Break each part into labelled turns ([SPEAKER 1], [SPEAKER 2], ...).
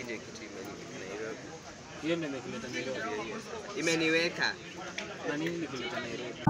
[SPEAKER 1] ndio kitu imenileta Nairobi.
[SPEAKER 2] Hiyo ndio imekuleta Nairobi.
[SPEAKER 1] Hiyo hiyo sasa. Imeniweka
[SPEAKER 2] Na nini ilikuleta Nairobi?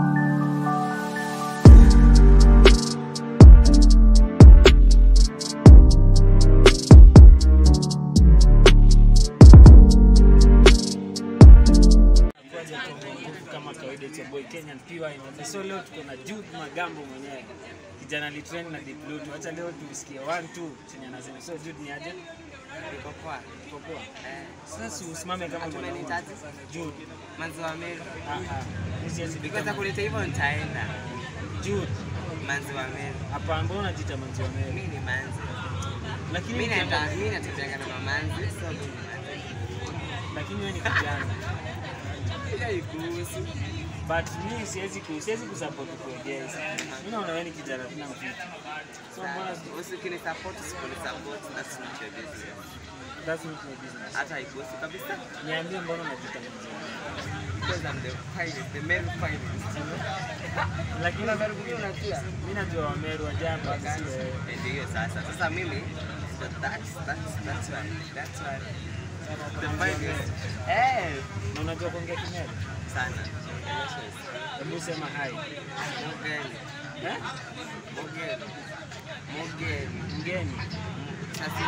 [SPEAKER 2] Kwaje kwa- kama kawaida it's your boy Kenyan PY na so leo tuko na Jude Magambo mwenyewe kijana alitrain na Deep Blue. Acha leo tusikie one two chenye anasema. So Jude ni aje?
[SPEAKER 1] niko poa.
[SPEAKER 2] Tuko poa.
[SPEAKER 1] Eh,
[SPEAKER 2] Sasa usimame kama mwanaume.
[SPEAKER 1] Atumenitaje?
[SPEAKER 2] Jude.
[SPEAKER 1] manzi wa Meru.
[SPEAKER 2] Ah ah. Mimi siwezi
[SPEAKER 1] Because
[SPEAKER 2] kama-
[SPEAKER 1] kuleta hivyo nitaenda.
[SPEAKER 2] Jude.
[SPEAKER 1] Manzi wa Meru.
[SPEAKER 2] Hapa mbona unajiita manzi wa Mary?
[SPEAKER 1] Mimi ni manzi.
[SPEAKER 2] Lakini
[SPEAKER 1] Mimi
[SPEAKER 2] ukienda-
[SPEAKER 1] naenda mimi natembeanga na mamanzi. So mimi ni manzi.
[SPEAKER 2] lakini wewe ni kijana.
[SPEAKER 1] Hiyo haikuhusu.
[SPEAKER 2] But mimi siwezi ku siwezi kusupport kuegeza. Mimi naona wewe ni kijana tuna mfiki. So mbona
[SPEAKER 1] Usikinisupport, usiponisupport, that's not your business.
[SPEAKER 2] that's not my business.
[SPEAKER 1] Hata haikuhusu kabisa.
[SPEAKER 2] Niambie mbona unajiita manzi wa Mary?
[SPEAKER 1] Because I'm the finest, the Meru finest.
[SPEAKER 2] Lakini
[SPEAKER 1] Kuna Meru mwingine unajua?
[SPEAKER 2] mimi najua Wameru wa jamba
[SPEAKER 1] Wakati.
[SPEAKER 2] si wewe.
[SPEAKER 1] Eh, Ndio hiyo sasa. Sasa mimi but that's that's that's why that's why the finest. Eh,
[SPEAKER 2] Na unajua kuongea Kimeru?
[SPEAKER 1] sana.
[SPEAKER 2] Hebu sema hai.
[SPEAKER 1] Mugeni.
[SPEAKER 2] Eh?
[SPEAKER 1] Mugeni. Mugeni.
[SPEAKER 2] Mgeni.
[SPEAKER 1] Sasa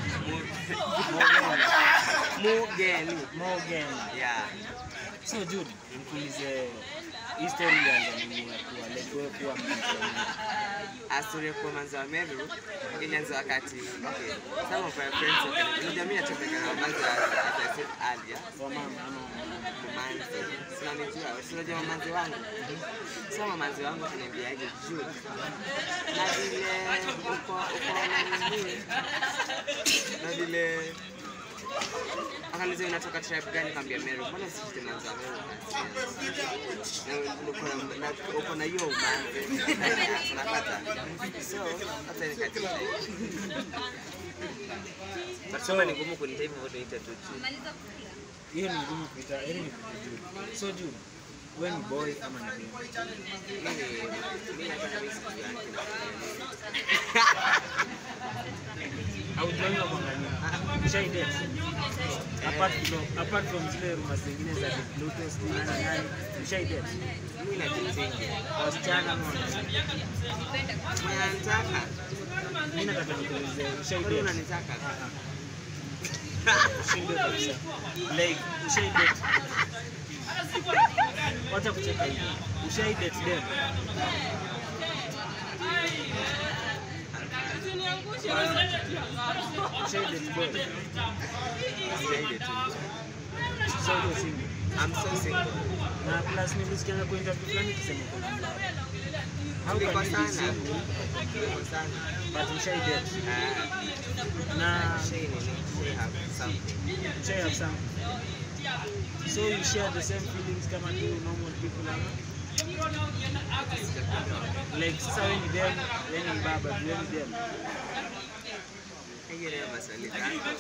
[SPEAKER 1] Mugeni.
[SPEAKER 2] Morgan.
[SPEAKER 1] Yeah.
[SPEAKER 2] So Jude, nikuulize hii story ilianza nini ya kuwa like wewe kuwa manzi wa Mary?
[SPEAKER 1] Astori kwa manzi wa Meru ilianza wakati okay, some of my friends wakani- unajua mimi natembea na manzi wa as I said earlier
[SPEAKER 2] Wa mama ama wa mama?
[SPEAKER 1] mamanzi sinanijua sinajua mamanzi wangu sio mamanzi wangu kaniambiaje Jude na vile uko uko na nini na vile akaniza unatoka tribe gani kaambia Meru mbona usijite manzi wa Meru basi Na uko na- na- uko na hiyo umanzi unapata so hata nikatisha but kama ni ngumu kunita hivyo niite tu Jude
[SPEAKER 2] Hiyo ni ngumu kuita, yaani ni kuita Jude. So Jude, wewe ni boy ama ni girl?
[SPEAKER 1] mimi mimi hata mimi sijui yake
[SPEAKER 2] Haujawahi kuangalia? Ushai date? Apart from apart from zile rumors zingine za the Pluto sijui nani nani, ushai date?
[SPEAKER 1] mimi najitingi
[SPEAKER 2] Wasichana ama wanaume?
[SPEAKER 1] mwenye anataka
[SPEAKER 2] Mimi nataka nikuulize, ushai
[SPEAKER 1] kwani
[SPEAKER 2] date?
[SPEAKER 1] unanitaka
[SPEAKER 2] Ushinde kabisa. Like, ushai date? Wacha kucheka hivi. Ushai date dem? Ushai date boy?
[SPEAKER 1] Sijaide tu
[SPEAKER 2] So uko single?
[SPEAKER 1] I'm so single
[SPEAKER 2] na plus nilisikianga kwa interview fulani kisema kuna mlao. How
[SPEAKER 1] Niko
[SPEAKER 2] can you be
[SPEAKER 1] sana.
[SPEAKER 2] single
[SPEAKER 1] Niko sana
[SPEAKER 2] but ushai date?
[SPEAKER 1] Ah,
[SPEAKER 2] Na
[SPEAKER 1] shay nini shay have something
[SPEAKER 2] ushai have something. So you share the same feelings kama tu normal people ama? Like sasa wewe ni dem, wewe ni baba, wewe ni dem.
[SPEAKER 1] hiyo ndio maswali zako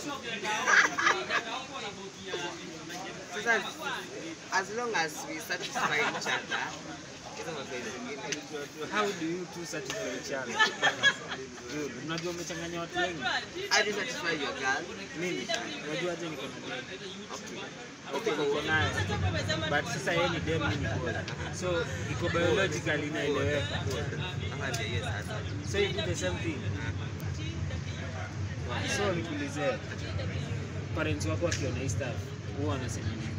[SPEAKER 1] sasa as long as we satisfy each other hizo mapenzi zingine
[SPEAKER 2] How do you two satisfy each other? Dude, unajua umechanganya watu wengi.
[SPEAKER 1] how do you satisfy your girl
[SPEAKER 2] Mimi unajua aje niko na dem.
[SPEAKER 1] okay
[SPEAKER 2] Okay, niko naye. But sasa yeye ni dem, mimi ni boy. So iko biologically inaeleweka.
[SPEAKER 1] Aha, ndio hiyo sasa
[SPEAKER 2] So you do the same thing. So nikuulize, parents wako wakiona hii stuff huwa wanasema nini?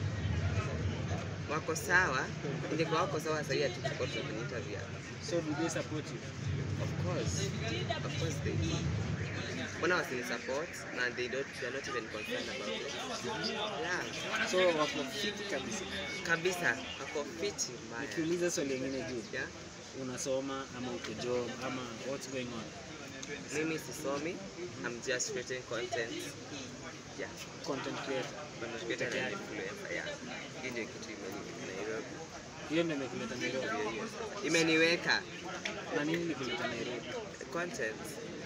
[SPEAKER 1] wako sawa ndiko wako sawa sahii hatuko kwenye interview
[SPEAKER 2] So do they support you?
[SPEAKER 1] of course of course they do mbona wasini support na they don't they are not even concerned about it yeah
[SPEAKER 2] So wako fiti kabisa.
[SPEAKER 1] kabisa wako fiti mbaya
[SPEAKER 2] Nikiuliza swali lingine juu,
[SPEAKER 1] yeah
[SPEAKER 2] unasoma ama uko job ama what's going on?
[SPEAKER 1] mimi sisomi i'm just creating content yeah
[SPEAKER 2] Content creator.
[SPEAKER 1] content creator and influencer yeah hii ndio kitu imenileta Nairobi
[SPEAKER 2] Hiyo ndio imekuleta Nairobi.
[SPEAKER 1] Hiyo hiyo sasa. imeniweka
[SPEAKER 2] Na nini ilikuleta Nairobi?
[SPEAKER 1] content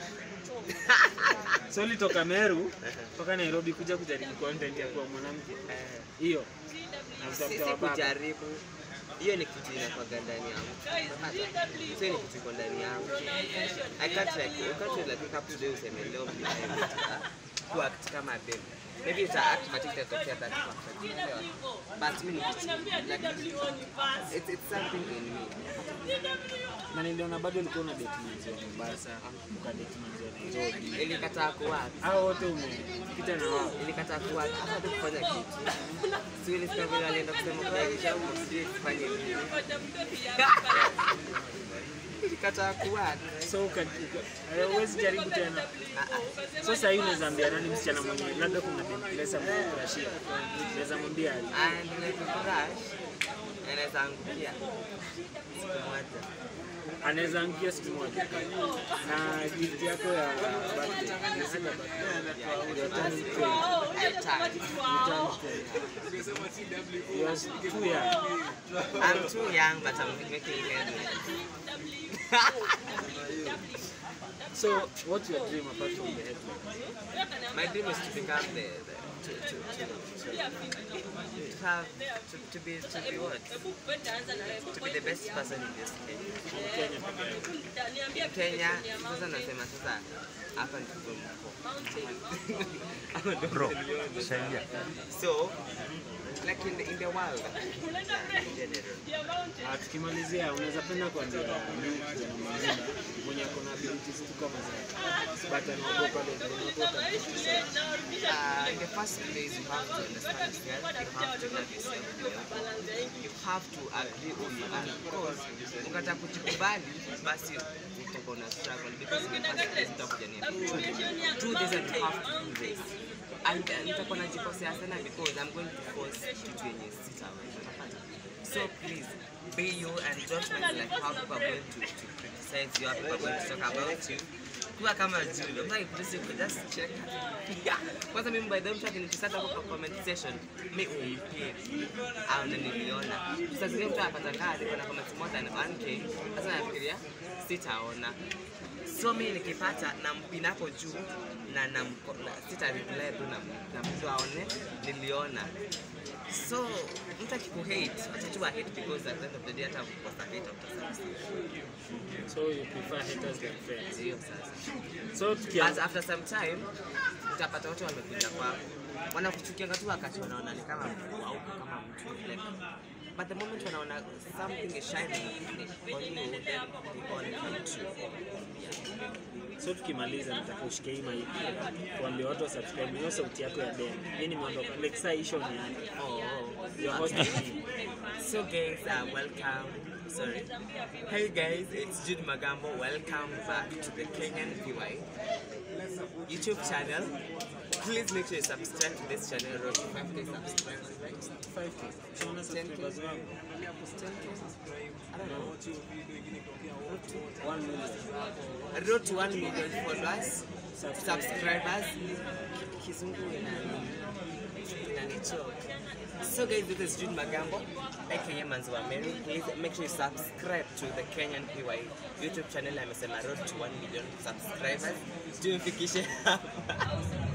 [SPEAKER 2] So ulitoka Meru mpaka Nairobi kuja kujaribu content ya kuwa mwanamke.
[SPEAKER 1] Eh,
[SPEAKER 2] Hiyo. Na
[SPEAKER 1] sisi
[SPEAKER 2] utafuta wababa.
[SPEAKER 1] kujaribu hiyo ni kitu inakuwaga ndani yangu Unapata? so hiyo ni kitu iko ndani yangu i can't like you can't like wake up today useme leo mimi kuact kama dem maybe uta act but itatokea that perfect unaelewa? but mimi ni like it's, it's something in me
[SPEAKER 2] na niliona bado ulikuwa una date manzi wa Mombasa ukadate manzi wa Nairobi
[SPEAKER 1] ilikataa kuact
[SPEAKER 2] hao wote umepita na wao
[SPEAKER 1] ilikataa kuact hata tu kufanya kitu si ilifika vile alienda kusema kwa kisha huko sijui kufanya nini ilikataa kuact
[SPEAKER 2] so uka- uka- huwezi jaribu tena so sahii unaweza ambia nani msichana mwenye labda kuna demplesa mkurashia unaweza mwambia aje?
[SPEAKER 1] and nikifurash anaweza angukia siku moja
[SPEAKER 2] anaweza angia siku moja na gift yako ya birthday ni sina birthday your turning 20
[SPEAKER 1] I tried.
[SPEAKER 2] you turn 20 you are too young
[SPEAKER 1] I'm too young, but I'm making headway.
[SPEAKER 2] so what's your dream apart from the headline
[SPEAKER 1] My dream is to become the, the to, to, to, to, to have to, to be to be what to be the best person in this Kenya.
[SPEAKER 2] Kenya
[SPEAKER 1] In Kenya, sasa nasema sasa hapa ndipo mko. Hapa ndio
[SPEAKER 3] Bro,
[SPEAKER 1] mko.
[SPEAKER 3] saidia.
[SPEAKER 1] So, like in the, in the world, in general.
[SPEAKER 2] Ah, tukimalizia unaweza penda kuambia nini kijana mwingine mwenye ako na abilities tu kama zake but anaogopa leo anaogopa
[SPEAKER 1] Uh, in the first place, you have to understand yourself. You have to love yourself. You have to agree who you are. Because ukata kujikubali, basi utakuwa na struggle. Because in the first place, utakuja ni do this and you have to do this. And uh, nitakuwa najikosea sana because I'm going to force kitu yenye sitaweza. Unapata? So please, be you and don't mind like how people are going to, to criticize you, how people are going to talk about you. Kuwa kama Julie, I'm like, please, you could just check. Yeah. Kwanza mimi by the way mtu akinitisata hapo kwa comment section, mi umpie. Au na niliona. Sasa zile mtu anapata kazi kuna comments more than 1k. Sasa nafikiria sitaona. So mimi nikipata na mpina hapo juu na na, na sita reply tu na, na mtu aone niliona. So mtu akikuhate, acha tu hate because at the end of the day hata kukosa hate utasasa.
[SPEAKER 2] so you prefer haters than friends
[SPEAKER 1] Hiyo sasa.
[SPEAKER 2] so tukia
[SPEAKER 1] As after some time utapata watu wamekuja kwako wanakuchukianga tu wakati wanaona ni kama mtu au kama mtu like but the moment wanaona something is shining on you then they on you
[SPEAKER 2] so tukimaliza nataka ushike hii mic kuambia watu wa subscribe hiyo sauti yako ya dem mimi nimeondoka like saa hii show ni yani
[SPEAKER 1] oh
[SPEAKER 2] your host is me.
[SPEAKER 1] so guys uh, welcome sorry hey guys it's Jude Magambo welcome back to the Kenyan PY YouTube channel please make sure you subscribe to this channel road to 5k subscribers right
[SPEAKER 2] 5K. So una subscribers wangu
[SPEAKER 1] 10k I don't know
[SPEAKER 2] One million.
[SPEAKER 1] road to 1 million followers, subscribers. Kizungu inani inanichoka. So guys, this is Jude Magambo, aka Manziwa Mary. Please make sure you subscribe to the Kenyan PY YouTube channel. Amesema road to 1 million subscribers. Tumfikishe hapa.